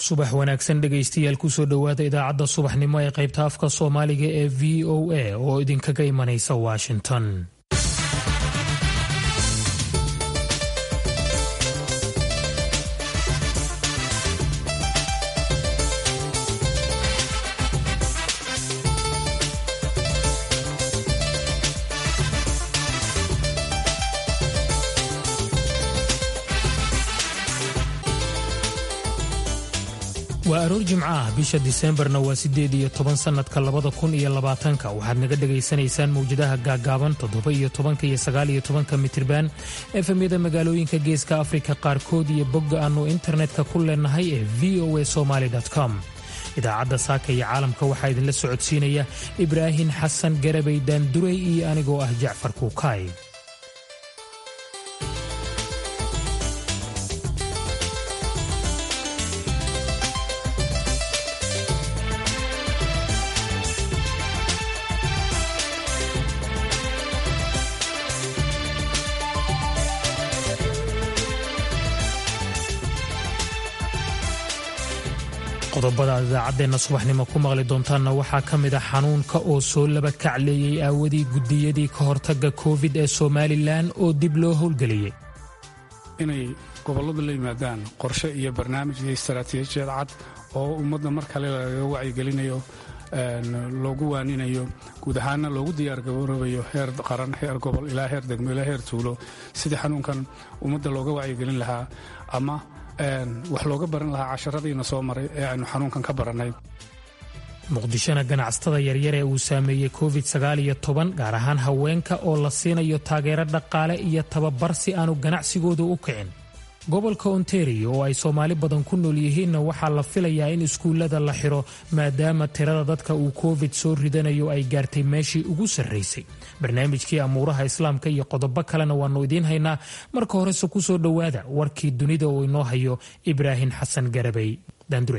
subax wanaagsan dhegaystayaal kusoo dhowaada idaacadda subaxnimo ee qaybta afka soomaaliga ee v o a oo idinkaga imanaysa washington waa aroor jimco ah bisha diseembarna waa siddeed iyo toban sannadka labada kun iyo labaatanka waxaad naga dhegaysanaysaan mawjadaha gaaggaaban toddoba iyo tobanka iyo sagaal iyo tobanka mitirban efemyada magaalooyinka geeska afrika qaarkood iyo bogga aannu internetka ku leenahay ee v o a somaali com idaacadda saaka iyo caalamka waxaa idinla socodsiinaya ibraahin xasan garabay daanduray iyo anigoo ah jacfar kuukaay qodobada aad idaacadeenna subaxnimo ku maqli doontaanna waxaa ka mid a xanuunka oo soo laba kacleeyey aawadii gudiyadii ka hortagga covid ee somalilan oo dib loo howlgeliyey inay gobolladu la yimaadaan qorshe iyo barnaamij iyo istaraatiijiyad cad oo ummadda mar kale lagaga wacyigelinayo loogu waaninayo guud ahaana loogu diyaargaroobayo heer qaran heer gobol ilaa heer degmo ilaa heer tuulo sidii xanuunkan ummadda looga wacyigelin lahaa ama wax looga baran lahaa casharadiina soo maray ee aynu xanuunkan ka barannay muqdishona ganacsatada yaryar ee uu saameeyey covid sagaal iyo toban gaar ahaan haweenka oo la siinayo taageero dhaqaale iyo tababar si aanu ganacsigoodu u kicin gobolka ontario oo ay soomaali badan ku nool yihiinna waxaa la filayaa in iskuullada la xiro maadaama tirada dadka uu covid soo ridanayo ay gaartay meeshii ugu sarraysay barnaamijkii amuuraha islaamka iyo qodobo kalena waannu idiin haynaa marka horese ku soo dhowaada warkii dunida oo inoo hayo ibraahin xasan garabay daandurey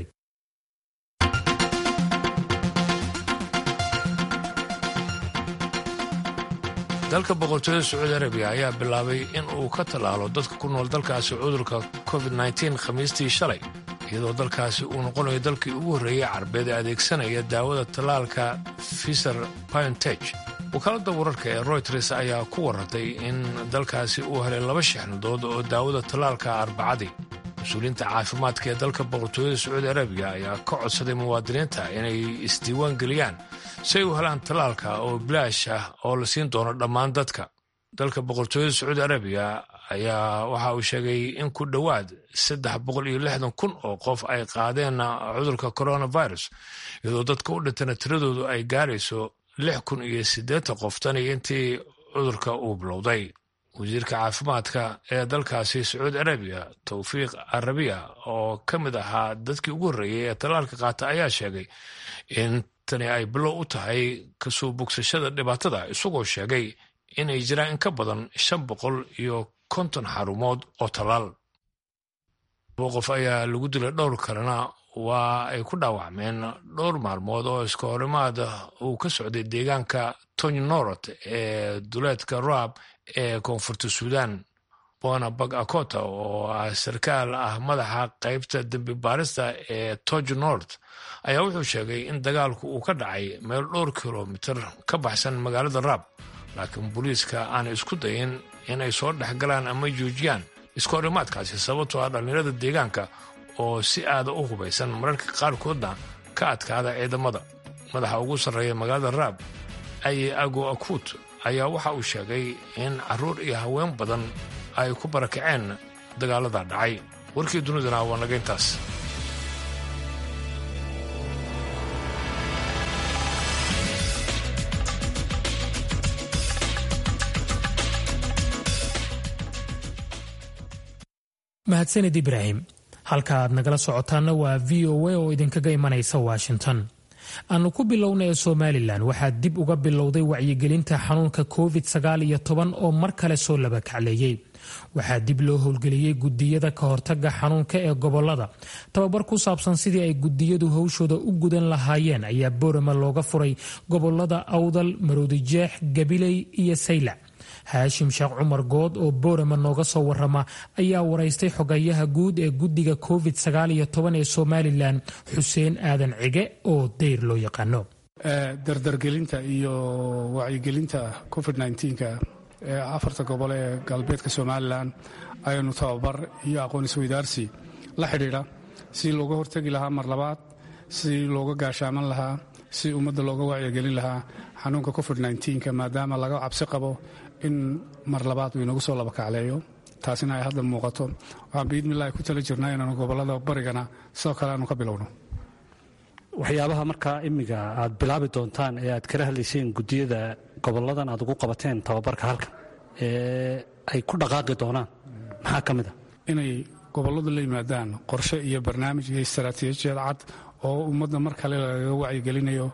dalka boqortooyada sacuudi arabiya ayaa bilaabay in uu ka tallaalo dadka ku nool dalkaasi cudurka covid-9 khamiistii shalay iyadoo dalkaasi uu noqonayo dalkii ugu horreeyey carbeed ee adeegsanaya daawada tallaalka fiser pionteg wakaaladda wararka ee royters ayaa ku warartay in dalkaasi uu helay laba shixnadood oo daawada tallaalka arbacadii mas-uuliyiinta caafimaadka ee dalka boqortooyada sacuudi arabiya ayaa ka codsaday muwaadiniinta inay isdiiwaan geliyaan si ay u helaan tallaalka oo bilaash ah oo la siin doono dhammaan dadka dalka boqortooyada sacuudi arabiya ayaa waxa uu sheegay in ku dhowaad saddex boqol iyo lixdan kun oo qof ay qaadeen cudurka coronavirus iyadoo dadka u dhintana tiradoodu ay gaarayso lix kun iyo siddeetan qof tan iyo intii cudurka uu bilowday wasiirka caafimaadka ee dalkaasi sacuudi arabiya towfiiq arabiya oo ka mid ahaa dadkii ugu horreeyey ee tallaalka qaata ayaa sheegay in tani ay bilow u tahay kasoo bogsashada dhibaatada isagoo sheegay inay jiraan in ka badan shan boqol iyo konton xarumood oo tallaal labo qof ayaa lagu dilay dhowr kalena waa ay ku dhaawacmeen dhowr maalmood oo iska horimaad uu ka socday deegaanka tony norot ee duleedka raab ee koonfurta suudaan bona bag akota oo ah sarkaal ah madaxa qaybta dembi baarista ee toj nort ayaa wuxuu sheegay in dagaalku uu ka dhacay meel dhowr kilomitir ka baxsan magaalada raab laakiin booliiska aan isku dayin in ay soo dhex galaan ama joojiyaan iska horimaadkaasi sababtoo ah dhallinyarada deegaanka oo si aada u hubaysan mararka qaarkoodna ka adkaada ciidamada madaxa ugu sarreeya magaalada raab aye ago akut ayaa waxa uu sheegay in carruur iyo haween badan ay ku barakaceen dagaalada dhacay warkii dunidana waa naga intaas mahadsanid ibraahim halka aad nagala socotaanna waa v o a oo idinkaga imanaysa washington aanu ku bilowna ee somalilan waxaa dib uga bilowday wacyigelinta xanuunka covid sagaal iyo toban oo mar kale soo laba kacleeyey waxaa dib loo howlgeliyey gudiyada ka hortaga xanuunka ee gobolada tababar ku saabsan sidii ay gudiyadu howshooda u gudan lahaayeen ayaa boorama looga furay gobolada awdal maroodijeex gabiley iyo saylac haashim sheekh cumar good oo boorama nooga soo warama ayaa waraystay xogayaha guud ee guddiga covid ee somalilan xuseen aadan cige oo dayr loo yaqaano dardargelinta iyo wacyigelinta covid nka ee afarta gobol ee galbeedka somalilan ayanu tababar iyo aqoon isweydaarsi la xidhiidha si looga hortegi lahaa mar labaad si looga gaashaaman lahaa si ummadda looga wacyigelin lahaa xanuunka covid nka maadaama laga cabsi qabo in mar labaad uu inagu soo labakacleeyo taasina ay hadda muuqato waxaan biidmillahi ku tala jirnaa inaanu gobollada barigana sidoo kale aanu ka bilowno waxyaabaha markaa imiga aad bilaabi doontaan ee aad kala hadlayseen guddiyada goboladan aad ugu qabateen tababarka halkan ee ay ku dhaqaaqi doonaan maxaa ka mid a inay gobolladu la yimaadaan qorshe iyo barnaamij iyo istaraatiijiyad cad oo ummadda mar kale lagaga wacyigelinayo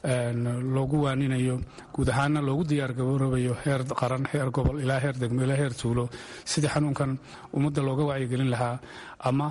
loogu waaninayo guud ahaana loogu diyaargaroobayo heer qaran heer gobol ilaa heer degmo ilaa heer tuulo sidii xanuunkan ummadda looga wacyigelin lahaa ama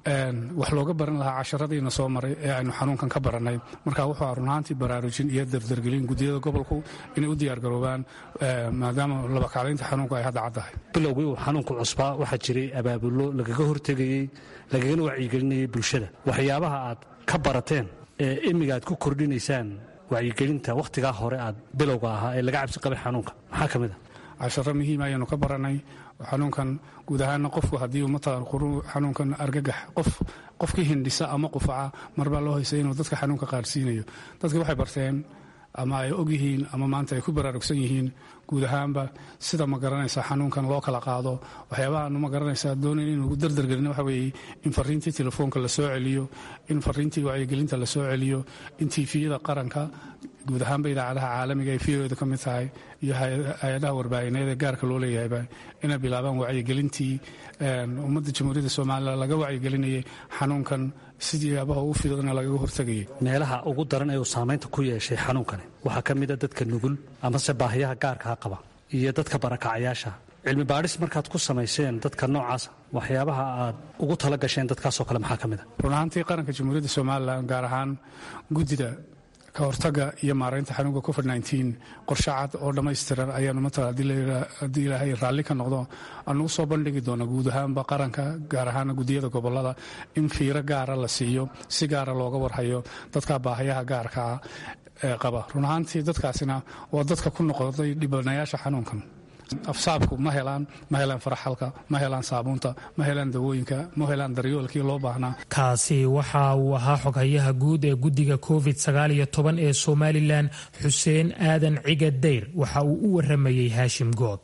wax looga baran lahaa casharadiina soo maray ee aynu xanuunkan ka barannay marka wuxuu runaantii baraarujin iyo dardargelin guddiyada gobolku inay u diyaargaroobaan maadaama labakaclaynta xanuunku ay hadda caddahay bilowgii uu xanuunku cusbaa waxaa jiray abaabullo lagaga hortegayey lagagana wacyigelinayay bulshada waxyaabaha aad ka barateen ee imiga aad ku kordhinaysaan wacyigelinta wakhtigaa hore aad bilowga ahaa ee laga cabsi qabay xanuunka maxaa ka mid a casharo muhiim ayaanu ka barannay xanuunkan guud ahaana qofku haddii umatadan xanuunkan argagax qof qofkii hindhisa ama qufaca marbaa loo haysay inuu dadka xanuunka qaadsiinayo dadki waxay barteen ama ay og yihiin ama maanta ay ku baraarugsan yihiin guud ahaanba sida ma garanaysa xanuunkan loo kala qaado waxyaabahaanu ma garanaysa doonayn inuu dardargelin waxa weeye in fariintii telefoonka la soo celiyo in fariintii wacyigelinta la soo celiyo in tiifiyada qaranka guud ahaanba idaacadaha caalamiga ay fiyoda ka mid tahay iyo hay-adaha warbaahineed ee gaarka loo leeyahayba inay bilaabaan wacyigelintii ummadda jamhuuriyadda somalilan laga wacyigelinayay xanuunkan sidiyaabaha ugu fidana lagaga hortegayay meelaha ugu daran ee uu saamaynta ku yeeshay xanuunkani waxaa ka mid a dadka nugul amase baahiyaha gaarkaa qaba iyo dadka barakacayaasha cilmi baadhis markaad ku samayseen dadka noocaasa waxyaabaha aad ugu tala gasheen dadkaasoo kale maxaa ka mid a run ahaantii qaranka jamhuuriyadda somalilan gaar ahaan guddida ka hortaga iyo maaraynta xanuunka covid qorshe cad oo dhammaystiran ayaanu matala haddii ilaahay raalli ka noqdo anugu soo bandhigi doona guud ahaanba qaranka gaar ahaana guddiyada gobolada in fiiro gaara la siiyo si gaara looga warhayo dadka baahayaha gaarkaa ee qaba run ahaantii dadkaasina waa dadka ku noqday dhibanayaasha xanuunkan afsaabku ma helaan ma helaan faraxalka ma helaan saabuunta ma helaan dawooyinka ma helaan daryoolkii loo baahnaa kaasi waxa uu ahaa xoghayaha guud ee guddiga covid ee somalilan xuseen aadan ciga dayr waxa uu u waramayey haashim good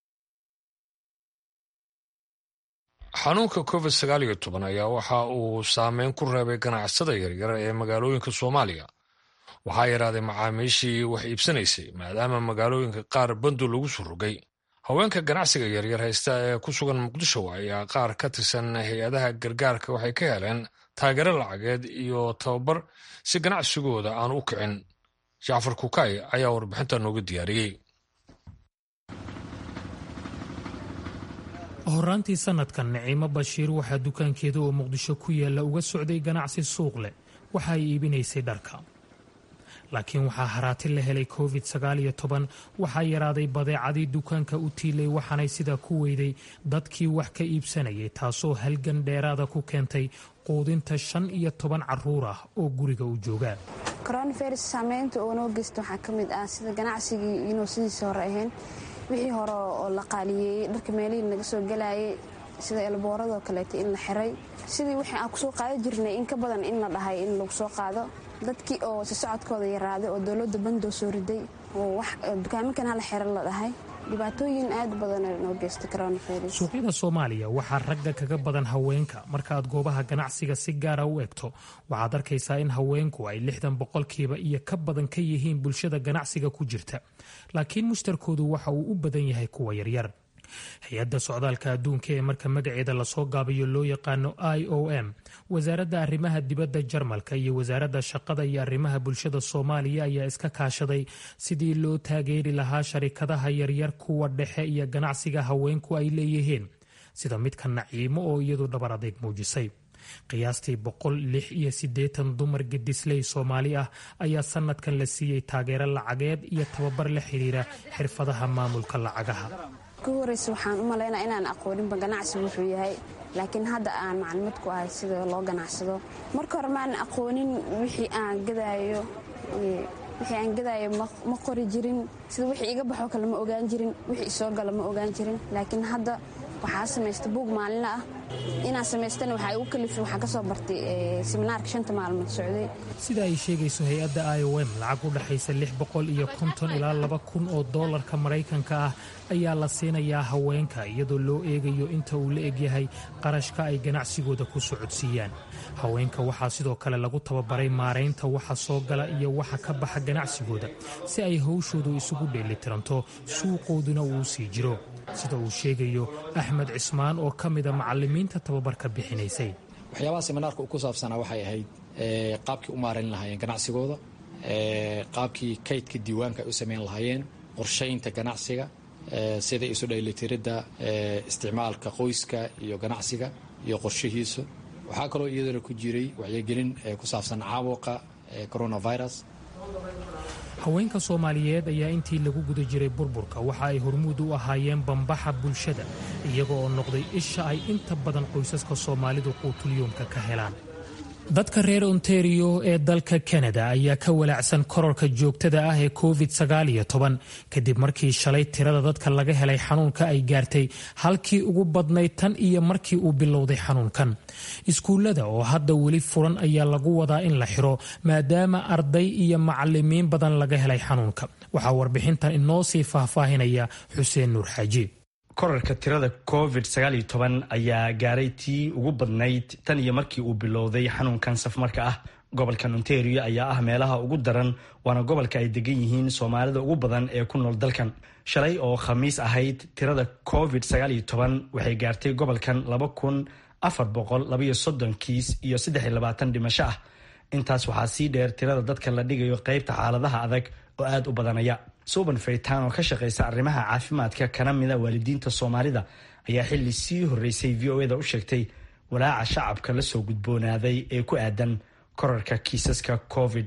xanuunka covid ayaa waxa uu saameyn ku reebay ganacsada yaryar ee magaalooyinka soomaaliya waxaa yaraaday macaamiishii wax iibsanaysay maadaama magaalooyinka qaar bandu lagu soo rogay haweenka ganacsiga yaryar haysta ee ku sugan muqdisho ayaa qaar ka tirsan hay-adaha gargaarka waxay ka heleen taageero lacageed iyo tababar si ganacsigooda aan u kicin jacfar kukay ayaa warbixinta nooga diyaariyey horaantii sanadkan niciimo bashiir waxaa dukaankeeda oo muqdisho ku yaalla uga socday ganacsi suuq leh waxa ay iibinaysay dharka laakiin waxaa haraati la helay covid waxaa yaraaday badeecadii dukaanka u tiilay waxaanay sidaa ku weyday dadkii wax ka iibsanayay taasoo halgan dheeraada ku keentay quudinta shan iyo toban caruur ah oo guriga u jooga coronavirus saameynta oo noo geysta waxaa ka mid ah sida ganacsigii inuu sidiisa hore ahayn wixii hore oo la qaaliyeeyey dharka meelihii naga soo galayay sida elbooradoo kaleeta in la xiray sidii wixii aan kusoo qaada jirnay in ka badan in la dhahay in lagu soo qaado dadkii oo si socodkooda yaraaday oo dowladda bandoo soo riday oo dukaaminkan hala xiro la dhahay dhibaatooyin aad badan noo geysta coronavirus suuqyada soomaaliya waxaa ragga kaga badan haweenka markaaad goobaha ganacsiga si gaara u egto waxaad arkaysaa in haweenku ay lixdan boqolkiiba iyo ka badan ka yihiin bulshada ganacsiga ku jirta laakiin mushtarkoodu waxa uu u badan yahay kuwa yaryar hay-adda socdaalka adduunka ee marka magaceeda lasoo gaabayo loo yaqaano i o m wasaaradda arrimaha dibadda jarmalka iyo wasaaradda shaqada iyo arrimaha bulshada soomaaliya ayaa iska kaashaday sidii loo taageeri lahaa sharikadaha yaryar kuwa dhexe iyo ganacsiga haweenku ay leeyihiin sida midka naciimo oo iyadu dhabar adeeg muujisay qiyaastii boqol lix iyo siddeetan dumar gedisley soomaali ah ayaa sanadkan la siiyey taageero lacageed iyo tababar la xiriira xirfadaha maamulka lacagaha ku horeysa waxaan u malaynaa inaan aqooninba ganacsigu wuxuu yahay laakiin hadda aan maclimad ku ahay sida loo ganacsado marka hore maan aqoonin wixii aan gadaayo wixii aan gadaayo ma qori jirin sida wixii iga baxoo kale ma ogaan jirin wixii isoo gala ma ogaan jirin laakiin hadda waxaa samaysta buug maalinla ah inaan samaystana waxaa igu kalifay waxaan ka soo bartay seminaarka shanta maalmood socday sida ay sheegayso hay-adda i o m lacag u dhexaysa lix boqol iyo konton ilaa laba kun oo doolarka maraykanka ah ayaa la siinayaa haweenka iyadoo loo eegayo inta uu la egyahay qarashka ay ganacsigooda ku socodsiiyaan haweenka waxaa sidoo kale lagu tababaray maaraynta waxa soo gala iyo waxa ka baxa ganacsigooda si ay hawshoodu isugu dheelitiranto suuqooduna uu sii jiro sida uu sheegayo axmed cismaan oo ka mida macalimiinta tababarka bixinaysay waxyaabaha seminaarka ku saabsanaa waxay ahayd qaabkii u maarayn lahaayeen ganacsigooda qaabkii kaydka diiwaanka ay u samayn lahaayeen qorshaynta ganacsiga sida isu dheelitiridda isticmaalka qoyska iyo ganacsiga iyo qorshihiisu waxaa kaloo iyadana ku jiray wacyigelin ku saabsan caabuqa coronavirus haweenka soomaaliyeed ayaa intii lagu guda jiray burburka waxa ay hormuud u ahaayeen bambaxa bulshada iyaga oo noqday isha ay inta badan qoysaska soomaalidu quutulyoomka ka helaan dadka reer ontario ee dalka kanada ayaa ka walaacsan kororka joogtada ah ee covid kadib markii shalay tirada dadka laga helay xanuunka ay gaartay halkii ugu badnayd tan iyo markii uu bilowday xanuunkan iskuullada oo hadda weli furan ayaa lagu wadaa in la xiro maadaama arday iyo macalimiin badan laga helay xanuunka waxaa warbixintan inoo sii faahfaahinaya xuseen nuur xaaji korarka tirada covid ayaa gaaray tii ugu badnayd tan iyo markii uu bilowday xanuunkan safmarka ah gobolkan ontario ayaa ah meelaha ugu daran waana gobolka ay degan yihiin soomaalida ugu badan ee ku nool dalkan shalay oo khamiis ahayd tirada covid waxay gaartay gobolkan kiis iyo dhimasho ah intaas waxaa sii dheer tirada dadka la dhigayo qeybta xaaladaha adag oo aad u badanaya suban faytaan oo ka shaqaysa arrimaha caafimaadka kana mida waalidiinta soomaalida ayaa xili sii horeysay v o eda u sheegtay walaaca shacabka la soo gudboonaaday ee ku aadan korarka kiisaska covid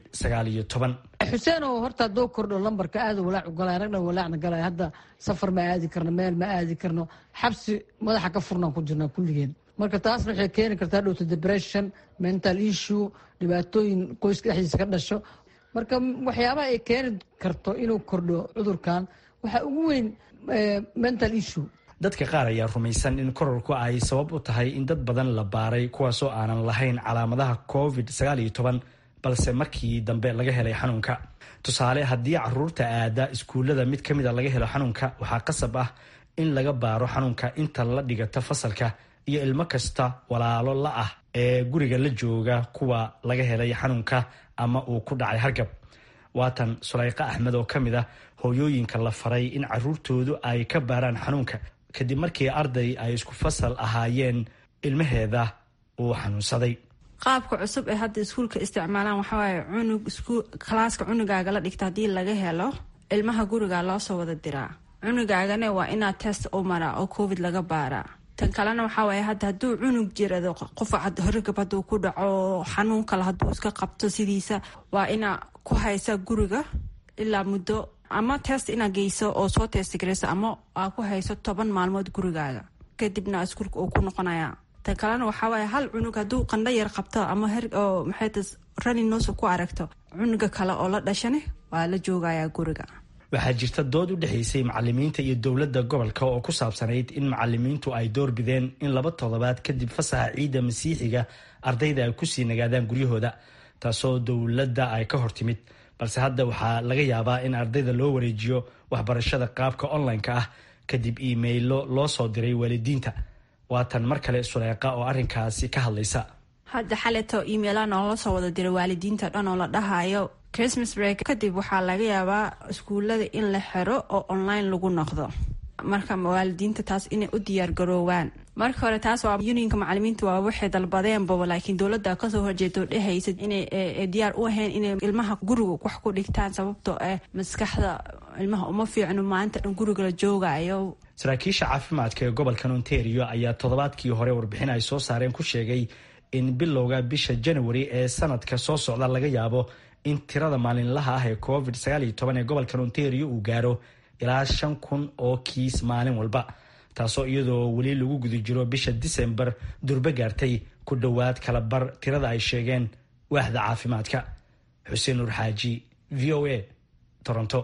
xuseen oo horta hadduu kordho lambarka aada walaac ugalay ragna walaacna galay hadda safar ma aadi karno meel ma aadi karno xabsi madaxa ka furnaan ku jirnaa kulligeen marka taasna waxay keeni kartaa dhowto depression mental issue dhibaatooyin qoyska dhexdiisa ka dhasho marka waxyaabaha ay keeni karto inuu kordho cudurkan waxaa ugu weyn mental issue dadka qaar ayaa rumaysan in korarku ay sabab u tahay in dad badan la baaray kuwaasoo aanan lahayn calaamadaha covid balse markii dambe laga helay xanuunka tusaale haddii caruurta aada iskuullada mid ka mida laga helo xanuunka waxaa qasab ah in laga baaro xanuunka inta la dhigata fasalka iyo ilmo kasta walaalo la ah ee guriga la jooga kuwa laga helay xanuunka ama uu ku dhacay hargab waatan sulayqa axmed oo ka mid ah hooyooyinka la faray in caruurtoodu ay ka baaraan xanuunka kadib markii arday ay isku fasal ahaayeen ilmaheeda uu xanuunsaday qaabka cusub ee hadda iskuulka isticmaalaan waxawaaye cunug kalaaska cunugaaga la dhigta haddii laga helo ilmaha guriga loosoo wada diraa cunugaagana waa inaad test u maraa oo covid laga baaraa tan kalena waxaa waaye hadda hadduu cunug jirado qofa horgab hadduu ku dhaco xanuun kale hadduu iska qabto sidiisa waa inaa ku haysa guriga ilaa muddo ama test inaa geyso oo soo testgareyso ama aa ku hayso toban maalmood gurigaaga kadibna iskuulka uu ku noqonaya tan kalena waxaa waaye hal cunug hadduu qandho yar qabto ama oo maxayta raninos ku aragto cunuga kale oo la dhashane waa la joogayaa guriga waxaa jirta dood u dhexaysay macalimiinta iyo dowladda gobolka oo ku saabsanayd in macalimiintu ay doorbideen in laba toddobaad kadib fasaxa ciidda masiixiga ardayda ay kusii nagaadaan guryahooda taasoo dowladda ay ka hortimid balse hadda waxaa laga yaabaa in ardayda loo wareejiyo waxbarashada qaabka online-ka ah kadib iimaylo loo soo diray waalidiinta waatan mar kale suleeqa oo arrinkaasi ka hadlaysa hadda xaleto imaila noola soo wada diray waalidiinta dhan oo la dhahayo christmas break kadib waxaa laga yaabaa iskuulada in la xiro oo online lagu noqdo marka waalidiinta taas inay u diyaar garoowaan marka hore taas waa unionka macalimiinta waa waxay dalbadeenbaba laakiin dowladda kasoo horjeedo dhehaysa inay diyaar u ahayn inay ilmaha guriga wax ku dhigtaan sababtoo ah maskaxda ilmaha uma fiicno maalinta dhan guriga la joogayo saraakiisha caafimaadka ee gobolkan ontario ayaa toddobaadkii hore warbixin ay soo saareen ku sheegay in bilowga bisha janawari ee sanadka soo socda laga yaabo in tirada maalinlaha ah ee covid ee gobolkan ontario uu gaaro ilaa shan kun oo kiis maalin walba taasoo iyadoo weli lagu guda jiro bisha disembar durbe gaartay ku dhowaad kala bar tirada ay sheegeen waaxda caafimaadka xuseen nur xaaji v o a toronto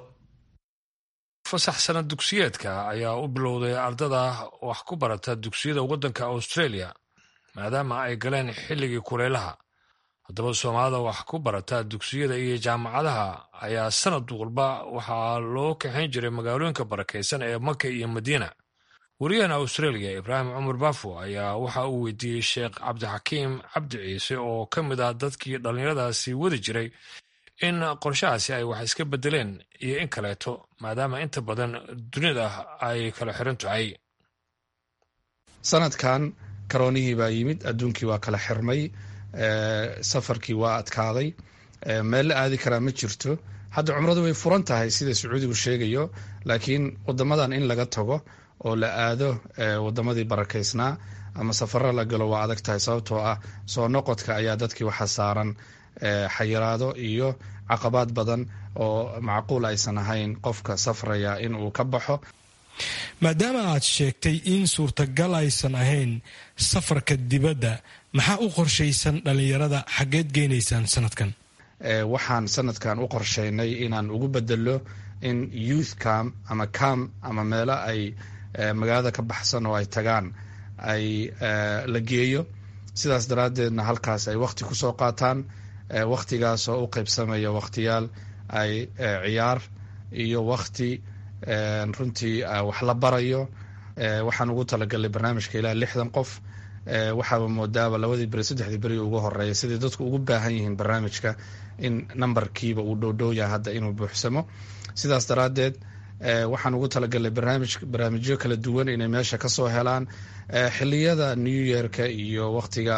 fasax sanad dugsiyeedka ayaa u bilowday ardada wax ku barata dugsiyada waddanka australia maadaama ay galeen xilligii kulaylaha haddaba soomaalida wax ku barata dugsiyada iyo jaamacadaha ayaa sanad walba waxaa loo kaxayn jiray magaalooyinka barakaysan ee maka iyo madiina wariyahan australia ibraahim cumar baafo ayaa waxa uu weydiiyey sheekh cabdixakiim cabdi ciise oo ka mid ah dadkii dhallinyaradaasi wadi jiray in qorshahaasi ay wax iska bedeleen iyo in kaleeto maadaama inta badan dunida ay kala xiran tahay sanadkan karoonihii baa yimid adduunkii waa kala xirmay safarkii waa adkaaday meel la aadi karaa ma jirto hadda cumradu way furan tahay sida sacuudigu sheegayo laakiin wadamadan in laga tago oo la aado wadamadii barakaysnaa ama safaro la galo waa adag tahay sababtoo ah soo noqodka ayaa dadkii waxa saaran xayiraado iyo caqabaad badan oo macquul aysan ahayn qofka safraya in uu ka baxo maadaama aad sheegtay in suurtagal aysan ahayn safarka dibadda maxaa u qorshaysan dhallinyarada xaggeed geynaysaan sanadkan waxaan sanadkan u qorshaynay inaan ugu bedelo in youth cam ama cam ama meelo ay magaalada ka baxsan oo ay tagaan ay la geeyo sidaas daraaddeedna halkaas ay wakhti ku soo qaataan wakhtigaas oo u qaybsamaya wakhtiyaal ay ciyaar iyo wakhti runtii wax la barayo waxaan ugu talagalnay barnaamijka ilaa lixdan qof waxaaba moodaaba labadii beri saddexdii beri ugu horeeya sidai dadku ugu baahan yihiin barnaamijka in nambarkiiba uu dhowdhow yahay hadda inuu buuxsamo sidaas daraaddeed waxaan ugu talagalnay barnaamij barnaamijyo kala duwan inay meesha kasoo helaan xiliyada new yearka iyo wakhtiga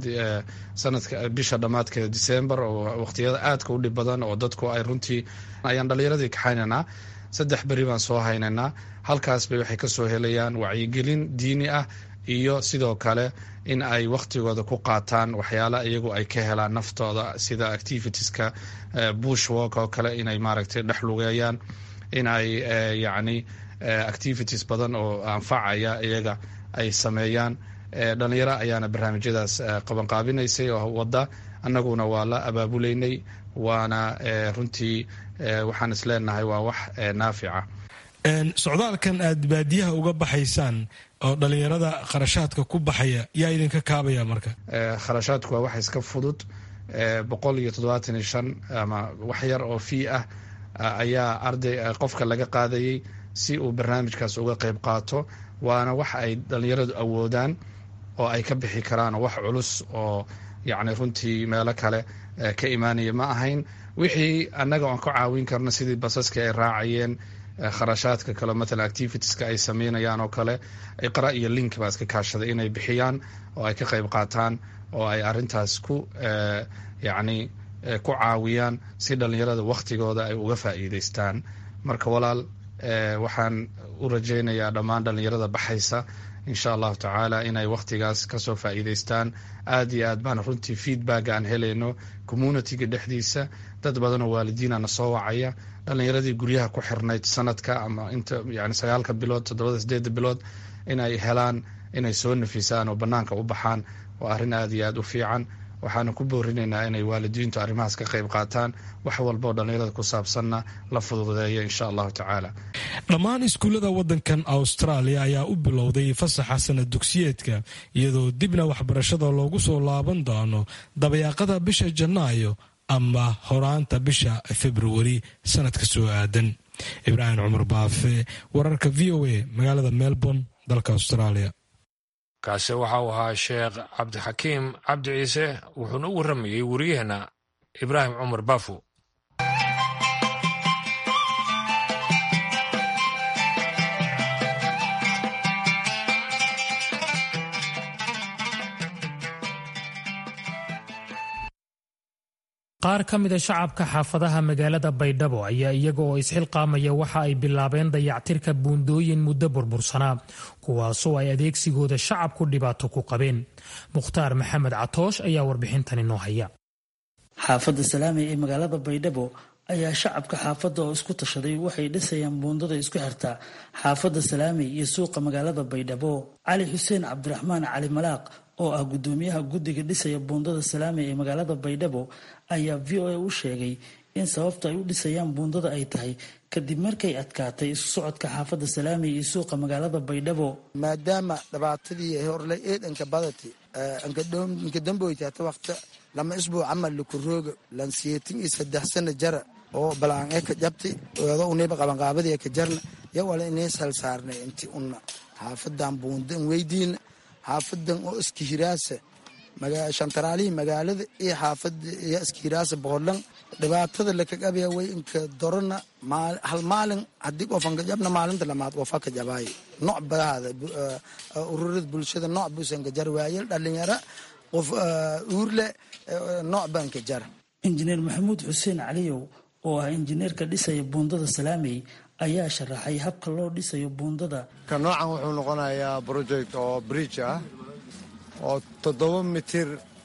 sanadka bisha dhammaadkeeda december oo wakhtiyada aadka u dhib badan oo dadku ay runtii ayaan dhallinyaradii kaxaynaynaa saddex beri baan soo haynaynaa halkaas bay waxay kasoo helayaan wacyigelin diini ah iyo sidoo kale in ay wakhtigooda ku qaataan waxyaala iyagu ay ka helaan naftooda sida activitieska bush walk oo kale inay maaragtay dhex lugeeyaan in ay yacni activities badan oo anfacaya iyaga ay sameeyaan dhalinyaro ayaana barnaamijyadaas qabanqaabinaysay oo wadda annaguna waa la abaabuleynay waana runtii waxaan is leenahay waa wax naafica socdaalkan aad baadiyaha uga baxaysaan oo dhallinyarada kharashaadka ku baxaya yaa idinka kaabaya marka kharashaadku waa wax iska fudud boqol iyo toddobaatan iyo shan ama wax yar oo fii ah ayaa arday qofka laga qaadayay si uu barnaamijkaas uga qayb qaato waana wax ay dhallinyaradu awoodaan oo ay ka bixi karaan wax culus oo yacni runtii meelo kale ka imaanaya ma ahayn wixii annaga oon ka caawin karno sidii basaska ay raacayeen kharashaadka kale matalan activitieska ay sameynayaan oo kale iqra iyo link baa iska kaashaday inay bixiyaan oo ay ka qayb qaataan oo ay arintaas ku yacni ku caawiyaan si dhallinyarada wakhtigooda ay uga faa'iidaystaan marka walaal waxaan u rajaynayaa dhammaan dhallinyarada baxaysa insha allahu tacaala inay wakhtigaas kasoo faa'iidaystaan aad iyo aad baan runtii feedback aan helayno communityga dhexdiisa dad badanoo waalidiinana soo wacaya dhallinyaradii guryaha ku xirnayd sanadka ama inta yani sagaalka bilood toddobada sideedda bilood inay helaan inay soo nafisaan oo bannaanka u baxaan waa arrin aad iyo aad u fiican waxaana ku boorinaynaa inay waalidiintu arrimahaas ka qayb qaataan wax walbaoo dhallinyarada ku saabsanna la fududeeya insha allahu tacaala dhammaan iskuullada waddankan austraaliya ayaa u bilowday fasaxa sanad dugsiyeedka iyadoo dibna waxbarashada loogu soo laaban doono dabayaaqada bisha janaayo ama horaanta bisha februari sanadka soo aadan ibraahim cumar baafe wararka v o a magaalada melbourne dalka australia kaasi waxa uu ahaa sheekh cabdixakiim cabdi ciise wuxuuna u warramayey wariyaheenna ibraahim cumar baafo qaar ka mida shacabka xaafadaha magaalada baydhabo ayaa iyaga oo isxilqaamaya waxa ay bilaabeen dayactirka buundooyin muddo burbursanaa kuwaasoo ay adeegsigooda shacabku dhibaato ku qabeen mukhtaar maxamed catoosh ayaa warbixintani noo haya xaafadda salaamey ee magaalada baydhabo ayaa shacabka xaafadda oo isku tashaday waxay dhisayaan buundada isku xirta xaafadda salaamey iyo suuqa magaalada baydhabo cali xuseen cabdiraxmaan cali malaaq oo ah gudoomiyaha guddiga dhisaya buundada salaamey ee magaalada baydhabo ayaa v o a u sheegay in sababta ay u dhisayaan buundada ay tahay kadib markay adkaatay isu socodka xaafadda salaamey iyo suuqa magaalada baydhabo maadaama dhibaatadii horle eedanka badati anka damboyti hata waqta lama isbuuc camal lakurooga lansiyeetin iyo saddex sana jara oo balaan ee ka jabti eedo uniba qabanqaabadii ka jarna ya wala inay sal saarnay inti una xaafadan buundan weydiina xaafadan oo iska hiraasa shantaraalihii magaalada iyo xaafada iyo iska hiraasa boqolan dhibaatada lakagabaya way inka dorona hal maalin haddii qofan ka jabna maalinta lamaad qofa ka jabaay nooc badaada ururada bulshada nooc buusan ka jar waayel dhalinyara qof uurle nooc baan ka jara injineer maxamuud xuseen caliyow oo ah injineerka dhisaya buundada salaamey ayaa sharaxay habka loo dhisayo buundada ka noocan wuxuu noqonayaa project oo bridge ah oo toddoba mitir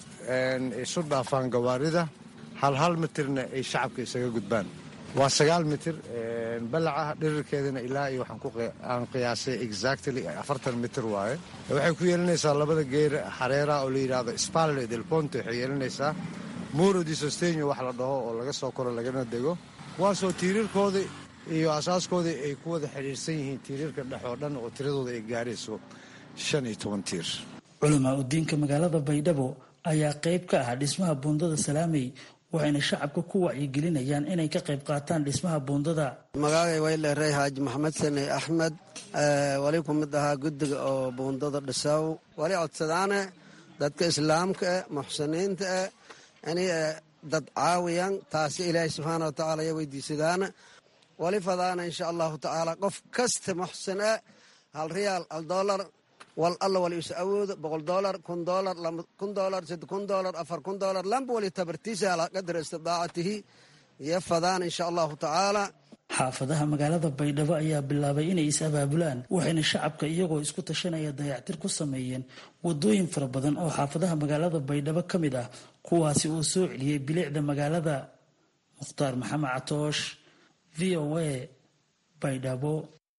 isu dhaafaan gawaarida hal hal mitirna ay shacabka isaga gudbaan waa sagaal mitir balaca dhirirkeedana ilaa iyo waxaan qiyaasay exactly afartan mitir waaye waxay ku yeelanaysaa labada geer xareera oo la yidhaahdo spalle del ponte waxay yeelanaysaa muro di sostenyo wax la dhaho oo laga soo koro lagana dego kuwaasoo tiirarkoodii iyo asaaskoodii ay ku wada xidhiirsan yihiin tiirarka dhex oo dhan oo tiradooda ay gaarayso shan iyo toban tiir culamaa udiinka magaalada baydhabo ayaa qayb ka ah dhismaha buundada salaamey waxayna shacabka ku wacyigelinayaan inay ka qayb qaataan dhismaha buundada magaagay wayleerey xaaji maxamed sane axmed wali ku mid ahaa guddiga oo buundada dhisaw wali codsadaane dadka islaamka eh muxsiniinta eh inay dad caawiyan taasi ilaahay subxaana wa tacaala ya weydiisadaana wali fadaana insha allahu tacaala qof kasta muxsin eh hal riyaal hal doolar wal alla wali is awoodo boqol doolar kun doolar kun doolar saddex kun doolar afar kun doolar lamba wali tabartiisa ala qadra istidaacatihi iyo fadaan insha allahu tacaala xaafadaha magaalada baydhabo ayaa bilaabay inay is-abaabulaan waxayna shacabka iyagoo isku tashanaya dayactir ku sameeyeen wadooyin fara badan oo xaafadaha magaalada baydhabo ka mid ah kuwaasi oo soo celiyey bilicda magaalada mukhtaar maxamed catoosh v o a baydhabo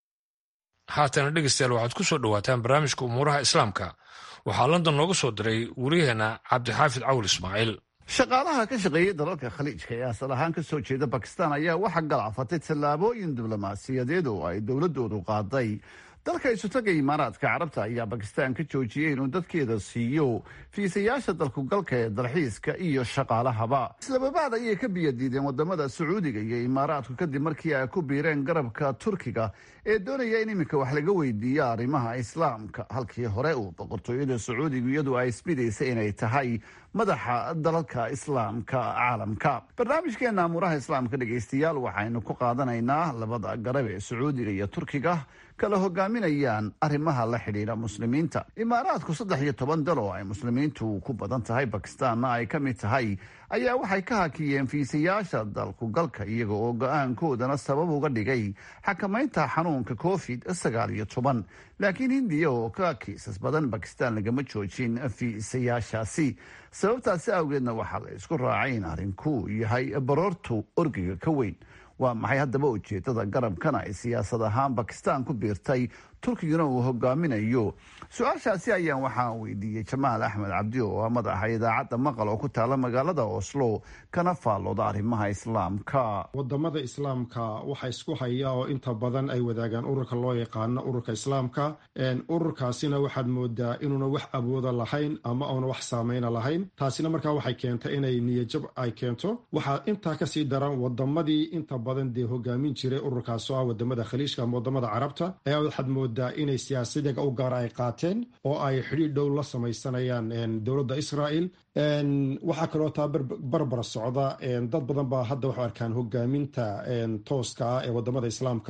haatana dhegeystayaal waxaad ku soo dhowaataan barnaamijka umuuraha islaamka waxaa london nooga soo diray wariyaheenna cabdixaafid cawil ismaaciil shaqaalaha ka shaqeeyay dalalka khaliijka ee asal ahaan ka soo jeeda bakistan ayaa waxaa galaafatay tallaabooyin diblomaasiyadeed oo ay dowladoodu qaaday dalka isutaga imaaraadka carabta ayaa bakistan ka joojiyey inuu dadkeeda siiyo fiisayaasha dalkugalka ee dalxiiska iyo shaqaalahaba islababaad ayay ka biyadiideen wadamada sacuudiga iyo imaaraadku kadib markii ay ku biireen garabka turkiga ee doonaya in iminka wax laga weydiiyo arrimaha islaamka halkii hore uu boqortooyada sacuudigu iyadu ay isbidaysa inay tahay madaxa dalalka islaamka caalamka barnaamijkeena amuuraha islaamka dhegaystayaal waxaynu ku qaadanaynaa labada garab ee sacuudiga iyo turkiga kala hogaaminayaan arrimaha la xidhiidha muslimiinta imaaraadku saddex iyo toban dal oo ay muslimiintu ku badan tahay bakistaanna ay ka mid tahay ayaa waxay ka hakiyeen fiisayaasha dalku galka iyaga oo go-aankoodana sabab uga dhigay xakamaynta xanuunka covid sagaal iyo toban laakiin hindiya oo ka kiisas badan bakistan lagama joojin fiisayaashaasi sababtaasi awgeedna waxaa la isku raacay in arrinku yahay baroortu orgiga ka weyn waa maxay haddaba ujeedada garabkana ay siyaasad ahaan bakistan ku biirtay turkigana uu hogaaminayo su-aashaasi ayaan waxaan weydiiyey jamaal axmed cabdi oo ah madaxa idaacadda maqal oo ku taala magaalada oslo kana faallooda arrimaha islaamka wadamada islaamka waxa isku haya oo inta badan ay wadaagaan ururka loo yaqaano ururka islaamka ururkaasina waxaad moodaa inuuna wax awooda lahayn ama uuna wax saameyna lahayn taasina markaa waxay keentay inay niyajab ay keento waxaa intaa kasii daran wadamadii inta badan dee hogaamin jiray ururkaas oo ah wadamada khaliijka ama wadamada carabta ayaa waxaad moodaa inay siyaasadaga u gaara ay qaateen oo ay xidhiir dhow la samaysanayaan dowladda israel waxaa kaloo taa barbar socda dad badan baa hadda waxu arkaan hogaaminta tooska ah ee wadamada islaamka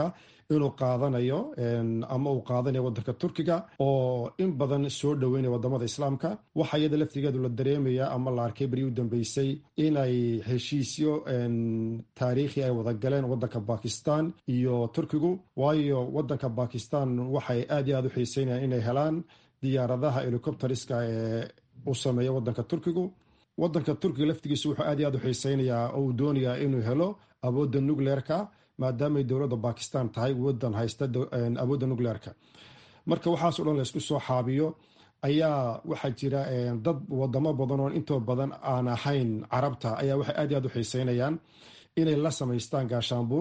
inuu qaadanayo ama uu qaadanayo wadanka turkiga oo in badan soo dhoweynaya wadamada islaamka waxaa iyada laftigeedu la dareemaya ama la arkay beri u dambeysay inay heshiisyo taariikhi ay wada galeen wadanka bakistan iyo turkigu waayo wadanka bakistan waxay aad iyo aad u xiiseynayaan inay helaan diyaaradaha helicopteriska ee u sameeya wadanka turkigu wadanka turkiga laftigiisu wuxuu aad iyo aad u xiiseynayaa oo uu doonayaa inuu helo awoodda nucleerka maadaamay dowladda bakistan tahay wadan haysta awoodda nucleerka marka waxaaso dhan laysku soo xaabiyo ayaa waxaa jira dad wadamo badan oo intoo badan aan ahayn carabta ayaa waxay aad iyo aad u xiiseynayaan inay la samaystaan gaashaanbuur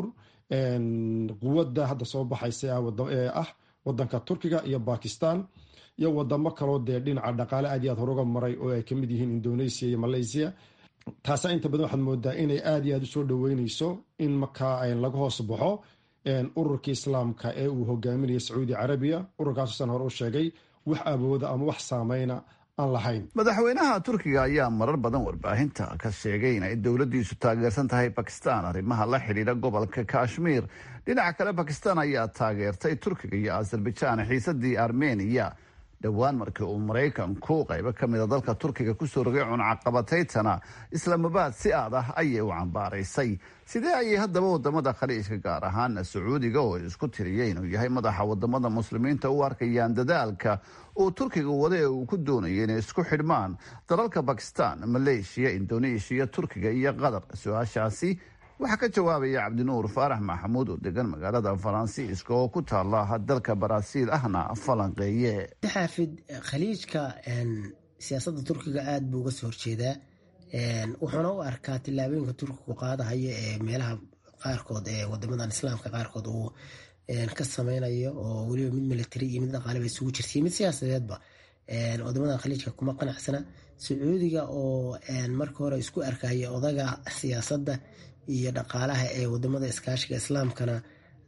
quwadda hadda soo baxaysa ee ah wadanka turkiga iyo bakistan iyo wadamo kaloo dee dhinaca dhaqaale aad iyo aad horuga maray oo ay kamid yihiin indonesia iyo malaysia taasaa inta badan waxaad moodaa inay aad iyo aad usoo dhoweyneyso in markaa laga hoos baxo ururkii islaamka ee uu hogaaminaya sacuudi carabiya ururkaassan hore u sheegay wax awooda ama wax saameyna aan lahayn madaxweynaha turkiga ayaa marar badan warbaahinta ka sheegay in ay dowladdiisu taageersan tahay bakistan arrimaha la xidhiidha gobolka kashmir dhinaca kale bakistan ayaa taageertay turkiga iyo azerbaijan xiisadii armeniya dhowaan markii uu maraykanku qaybo ka mida dalka turkiga kusoo rogay cunacaqabataytana islaamabaad si aad ah ayay u cambaaraysay sidee ayay haddaba wadamada khaliijka gaar ahaana sacuudiga oo isku tiriyay inuu yahay madaxa wadamada muslimiinta u arkayaan dadaalka uu turkiga wada ee uu ku doonayay inay isku xidhmaan dalalka bakistan maleeshiya indoneeshiya turkiga iyo qatar su-aashaasi waxaa ka jawaabaya cabdinuur faarax maxamuud oo degan magaalada faransiiska oo ku taala dalka baraaziil ahna falanqeeye xaafid khaliijka siyaasadda turkiga aada buu uga soo horjeedaa wuxuuna u arkaa tillaabooyinka turkigu qaadahaya ee meelaha qaarkood ee wadamadan islaamka qaarkood uu ka sameynayo oo weliba mid military iyo mid dhaqaaleba isugu jirtay mid siyaasadeedba wadamadan khaliijka kuma qanacsana sacuudiga oo marka hore isku arkaya odaga siyaasadda iyo dhaqaalaha ee wadamada iskaashiga islaamkana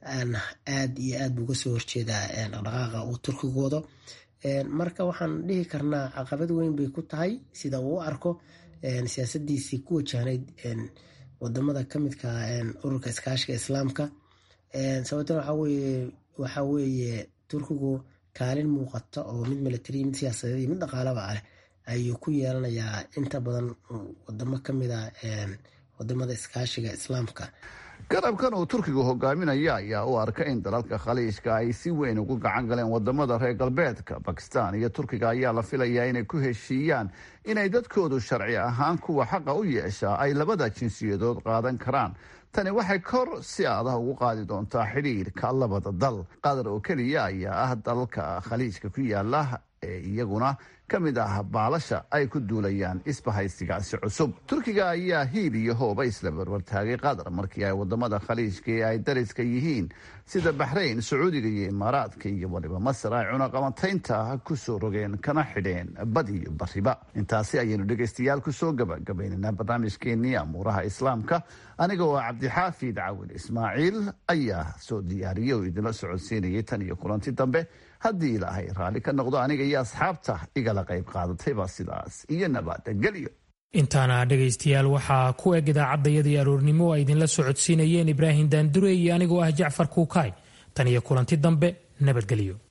aad iyo aad buu uga soo horjeedaa dhaqdhaqaaqa uu turkigu wado marka waxaan dhihi karnaa caqabad weyn bay ku tahay sida uu u arko siyaasadiisii ku wajahnayd wadamada kamidka ururka iskaashiga islaamka sababtana waxaa weeye turkigu kaalin muuqata oo mid military mid siyaasadeed iyo mid dhaqaalaba ah ayuu ku yeelanayaa inta badan wadamo kamida wadamada iskaashiga islaamka garabkan uu turkigu hogaaminaya ayaa u arka in dalalka khaliijka ay si weyn ugu gacan galeen wadamada reer galbeedka bakistan iyo turkiga ayaa la filayaa inay ku heshiiyaan inay dadkoodu sharci ahaan kuwa xaqa u yeeshaa ay labada jinsiyadood qaadan karaan tani waxay kor si adah ugu qaadi doontaa xidhiirka labada dal qatar oo keliya ayaa ah dalalka khaliijka ku yaala ee iyaguna ka mid ah baalasha ay ku duulayaan isbahaysigaasi cusub turkiga ayaa hiil iyo hooba isla barbartaagay qatar markii ay wadamada khaliijka ee ay dariska yihiin sida baxrayn sacuudiga iyo imaaraadka iyo waliba masar ay cunaqabataynta kusoo rogeen kana xidheen bad iyo bariba intaasi ayaynu dhegaystayaal kusoo gabagabaynaynaa barnaamijkeenii amuuraha islaamka aniga oo cabdixaafid cawil ismaaciil ayaa soo diyaariyey oo idinla socodsiinayay tan iyo kulanti dambe haddii ilaahay raalli ka noqdo aniga iyo asxaabta igala qayb qaadatayba sidaas iyo nabadgelyo intaana dhegaystayaal waxaa ku eg idaacadayadii aroornimo ay idinla socodsiinayeen ibraahim daandure iyo anigoo ah jacfar kuukaay tan iyo kulanti dambe nabadgelyo